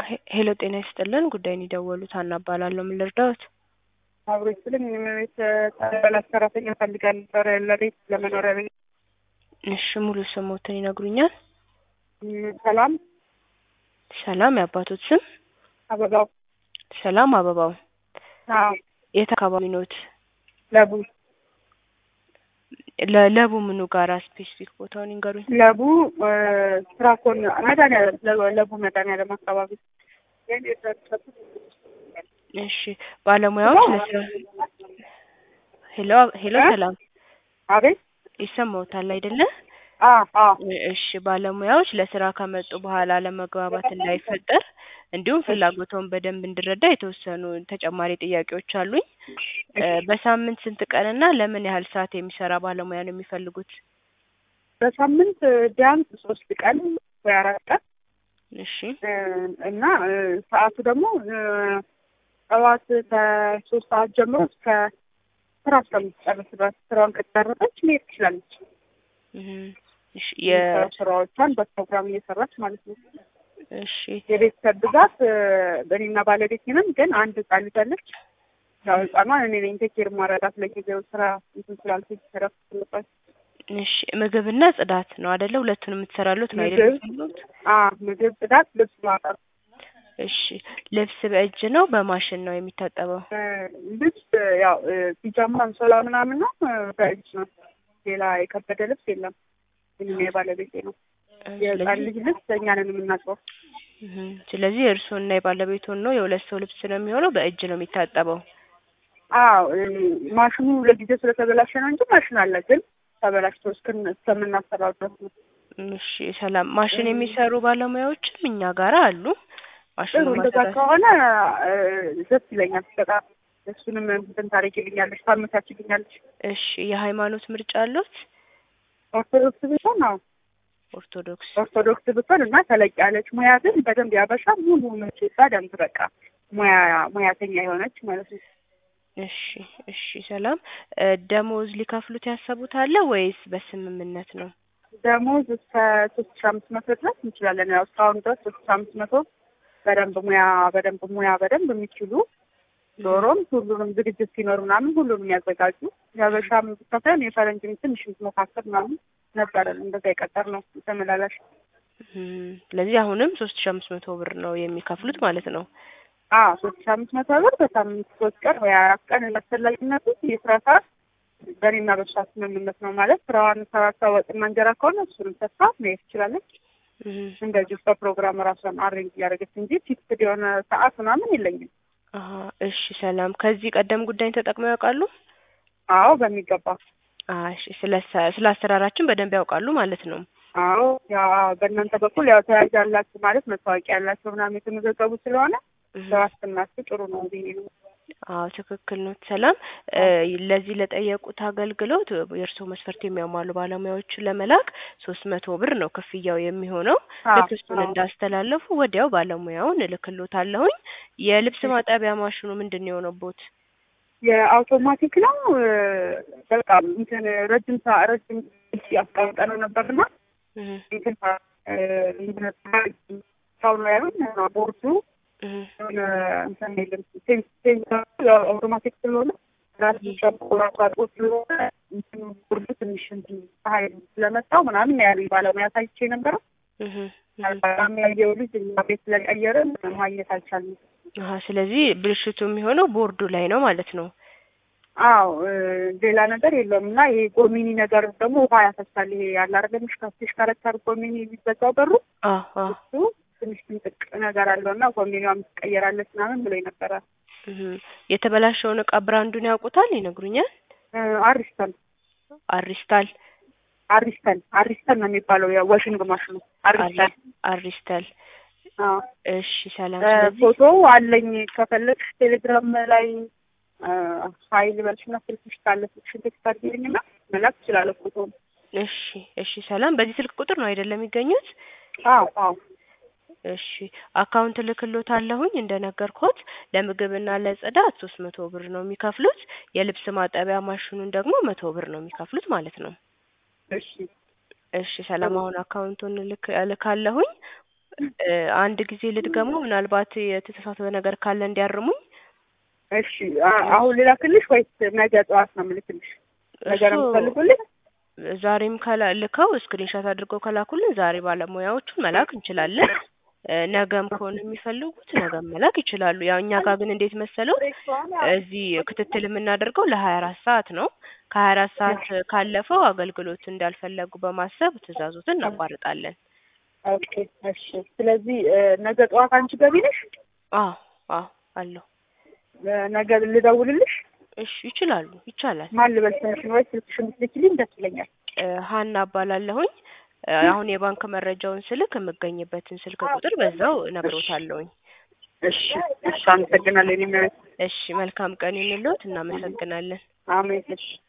ሄ- ሄሎ ጤና ይስጥልን ጉዳይን የደወሉት ሀና እባላለሁ ምን ልርዳዎት አብሮ ስልም ቤት ጠበላት ሰራተኛ ፈልጋል ነበረ ለቤት ለመኖሪያ ቤት እሺ ሙሉ ስሞትን ይነግሩኛል ም፣ ሰላም ሰላም የአባቶት ስም አበባው ሰላም አበባው አዎ የት አካባቢ ኖት ለቡ ለ- ለቡ ምኑ ጋራ ስፔሲፊክ ቦታውን ይንገሩኝ ለቡ እ፣ ስራኮን መድኃኒዓለም ለ- ለቡ መድኃኒዓለም አካባቢ እሺ ባለሙያዎች ለስራ ሄሎ ሄሎ እ? ሰላም አቤት ይሰማዎታል አይደለ አ አ እሺ ባለሙያዎች ለስራ ከመጡ በኋላ ለመግባባት እንዳይፈጠር እንዲሁም ፍላጎተውን በደንብ እንድረዳ የተወሰኑ ተጨማሪ ጥያቄዎች አሉኝ እ፣ በሳምንት ስንት ቀንና ለምን ያህል ሰዓት የሚሰራ ባለሙያ ነው የሚፈልጉት በሳምንት ቢያንስ ሶስት ቀን ወይ አራት ቀን እሺ እ፣ እና እ፣ ሰዓቱ ደግሞ እ፣ ጠዋት ከሶስት ሰዓት ጀምሮ እስከ ስራ እስከምትጨርስ ድረስ ስራዋን ከጨረሰች መሄድ ትችላለች። እህ፣ እሺ የ ስራዎቿን በፕሮግራም እየሰራች ማለት ነው። እሺ የቤተሰብ ብዛት እ፣ እኔና ባለቤቴ ነን፣ ግን አንድ ህጻን ልጅ አለች። ያው ህጻኗን እኔ ነኝ ቴኬር ማረዳት ለጊዜው ስራ እንትን ስላልኩኝ እረፍት ስልበት እሺ ምግብና ጽዳት ነው አይደለ? ሁለቱንም የምትሰራሉት ነው ምግብ አይደለ? አ ምግብ፣ ጽዳት፣ ልብስ ማጠብ እሺ ልብስ በእጅ ነው በማሽን ነው የሚታጠበው? እ፣ ልብስ ያው እ፣ ፒጃማ አንሶላ ምናምን ነው እ፣ በእጅ ነው። ሌላ የከበደ ልብስ የለም። እኔና የባለቤቴ ነው። የህጻን ስለዚህ ልጅ ልብስ እኛ ነን የምናጥበው። እህ፣ ስለዚህ እርስዎና የባለቤቱን ነው የሁለት ሰው ልብስ ነው የሚሆነው በእጅ ነው የሚታጠበው? አዎ እ፣ ማሽኑ ለጊዜው ስለተበላሸ ነው እንጂ ማሽን አለ፣ ግን ተበላሽቶ እስክን እስከምናሰራው ድረስ ነው። እሺ ሰላም ማሽን የሚሰሩ ባለሙያዎችም እኛ ጋራ አሉ። ማሽኑ ጥሩ እንደዛ ማሰራት ከሆነ እ፣ ደስ ይለኛል በጣም እሱንም እንትን ታደርጊልኛለሽ ታመቻችልኛለሽ። እሺ የሃይማኖት ምርጫ አሉት? ኦርቶዶክስ ብትሆን ነው ኦርቶዶክስ ኦርቶዶክስ ብትሆን እና ተለቅ ያለች ሙያ ግን በደንብ ያበሻ ሙሉ መቼ በደንብ በቃ ሙያ ሙያተኛ የሆነች ማለት ነው። እሺ እሺ ሰላም እ፣ ደሞዝ ሊከፍሉት ያሰቡት አለ ወይስ በስምምነት ነው? ደሞዝ እስከ ሶስት ሺ አምስት መቶ ድረስ እንችላለን። ያው እስካሁን ድረስ ሶስት ሺ አምስት መቶ በደንብ ሙያ በደንብ ሙያ በደንብ የሚችሉ ዶሮም ሁሉንም ዝግጅት ሲኖር ምናምን ሁሉንም ያዘጋጁ የሀበሻም ብቻ ሳይሆን የፈረንጅም ትንሽ መካከል ምናምን ነበረን እንደዛ የቀጠር ነው ተመላላሽ እም፣ ስለዚህ አሁንም ሶስት ሺ አምስት መቶ ብር ነው የሚከፍሉት ማለት ነው። አ ሶስት ሺ አምስት መቶ ብር በሳምንት ሶስት ቀን ወይ አራት ቀን እንዳስፈላጊነቱ የስራ ሰዓት በእኔና በሷ ስምምነት ነው ማለት ስራዋን ሰራታ ወጥና እንጀራ ከሆነ እሱንም ሰጥታ መሄድ ትችላለች። እም፣ እንደዚሁ በፕሮግራም ራሷን አሬንጅ እያደረገች እንጂ ፊክስድ የሆነ ሰዓት ምናምን የለኝም። አሀ እሺ ሰላም ከዚህ ቀደም ጉዳይን ተጠቅመው ያውቃሉ? አዎ በሚገባ አዎ እሺ ስለ አሰ- ስለ አሰራራችን በደንብ ያውቃሉ ማለት ነው። አዎ ያ በእናንተ በኩል ያው ተያዥ ያላችሁ ማለት መታወቂያ ያላቸው ምናምን የተመዘገቡ ስለሆነ እም፣ ለዋስትናችሁ ጥሩ ነው ብዬ ነው። አዎ ትክክል ነው። ሰላም እ፣ ለዚህ ለጠየቁት አገልግሎት የእርስዎ መስፈርት የሚያሟሉ ባለሙያዎችን ለመላክ ሶስት መቶ ብር ነው ክፍያው የሚሆነው። አዎ ልክ እሱን አዎ እንዳስተላለፉ ወዲያው ባለሙያውን እልክሎታለሁኝ። የልብስ ማጠቢያ ማሽኑ ምንድን ነው የሆነቦት? የአውቶማቲክ ነው እ፣ በቃ እንትን ረጅም ሰ ረጅም ጊዜ አስቀምጠነው ነበርና እህ፣ እንትን እ፣ እንትን ሰው ነው ያሉን ቦርዱ እህ፣ የሆነ እንትን የለም ሴንስ ሴንስ ያው አውቶማቲክ ስለሆነ ራሱ ጨምቆ ራሱ አጥቦ ስለሆነ እንትኑ ቦርዱ ትንሽ እንትን ፀሐይ ስለመጣው ምናምን ያሉኝ ባለሙያ ሳይቼ ነበረ። እህ፣ እህ። በጣም ያየው ልጅ እኛ ቤት ስለቀየረ ማግኘት አልቻልንም። አሀ ስለዚህ ብልሽቱ የሚሆነው ቦርዱ ላይ ነው ማለት ነው። አዎ እ፣ ሌላ ነገር የለውም እና ይሄ ጎሚኒ ነገር ደግሞ ውሃ ያፈሳል። ይሄ ያለ አይደለም ሽከረከር ጎሚኒ የሚዘጋው በሩ አዎ አዎ እሱ ትንሽ ትንጥቅ ነገር አለው እና ጎሚኒዋም ትቀየራለች ምናምን ብሎ ነበረ። እህ። የተበላሸውን እቃ ብራንዱን ያውቁታል? ይነግሩኛል። እ፣ አሪስተን አሪስታል አሪስተን አሪስተን ነው የሚባለው የዋሽንግ ማሽኑ አሪስተን። አሪስተል አዎ እሺ ሰላም እ፣ ስለዚህ ፎቶ አለኝ ከፈለግሽ ቴሌግራም ላይ እ፣ ሀይል በልሽና ስልክሽ ካለ ስልክሽን ቴክስት አድርጊልኝና መላክ እችላለሁ ፎቶ። እሺ እሺ ሰላም በዚህ ስልክ ቁጥር ነው አይደለም የሚገኙት? አዎ አዎ እሺ አካውንት ልክሎታለሁኝ እንደነገርኩት ለምግብና ለጽዳት ሶስት መቶ ብር ነው የሚከፍሉት። የልብስ ማጠቢያ ማሽኑን ደግሞ መቶ ብር ነው የሚከፍሉት ማለት ነው። እሺ እሺ ሰላም አሁን አካውንቱን ልክ እልካለሁኝ እ አንድ ጊዜ ልድገመው፣ ምናልባት የተሳሳተ ነገር ካለ እንዲያርሙኝ። እሺ አ- አሁን ልላክልሽ ወይስ ነገ ጠዋት ነው የምልክልሽ? ነገ ነው እሱ የምትፈልጉልኝ? ዛሬም ከላ ልከው ስክሪንሾት አድርገው ከላኩልን ዛሬ ባለሙያዎቹን መላክ እንችላለን። እ ነገም ከሆነ የሚፈልጉት ነገም መላክ ይችላሉ። ያው እኛ ጋር ግን እንዴት መሰለው እዚህ ክትትል የምናደርገው ለሀያ አራት ሰዓት ነው። ከሀያ አራት ሰዓት ካለፈው አገልግሎት እንዳልፈለጉ በማሰብ ትዕዛዞትን እናቋርጣለን። ኦኬ እሺ። ስለዚህ እ ነገ ጠዋት አንቺ ገቢ ነሽ? አዎ አዎ አለሁ። እ ነገ ልደውልልሽ? እሺ ይችላሉ፣ ይቻላል። ማን ልበል ስምሽን ወይ ስልክሽን ብትልኪልኝ ደስ ይለኛል። እ ሀና እባላለሁኝ። እ አሁን የባንክ መረጃውን ስልክ የምገኝበትን ስልክ ቁጥር በዛው እነግሮታለሁኝ። እሺ እሺ። አመሰግናለሁ። እኔም እሺ መልካም ቀን ይሁንልዎት። እናመሰግናለን። አሜን። እሺ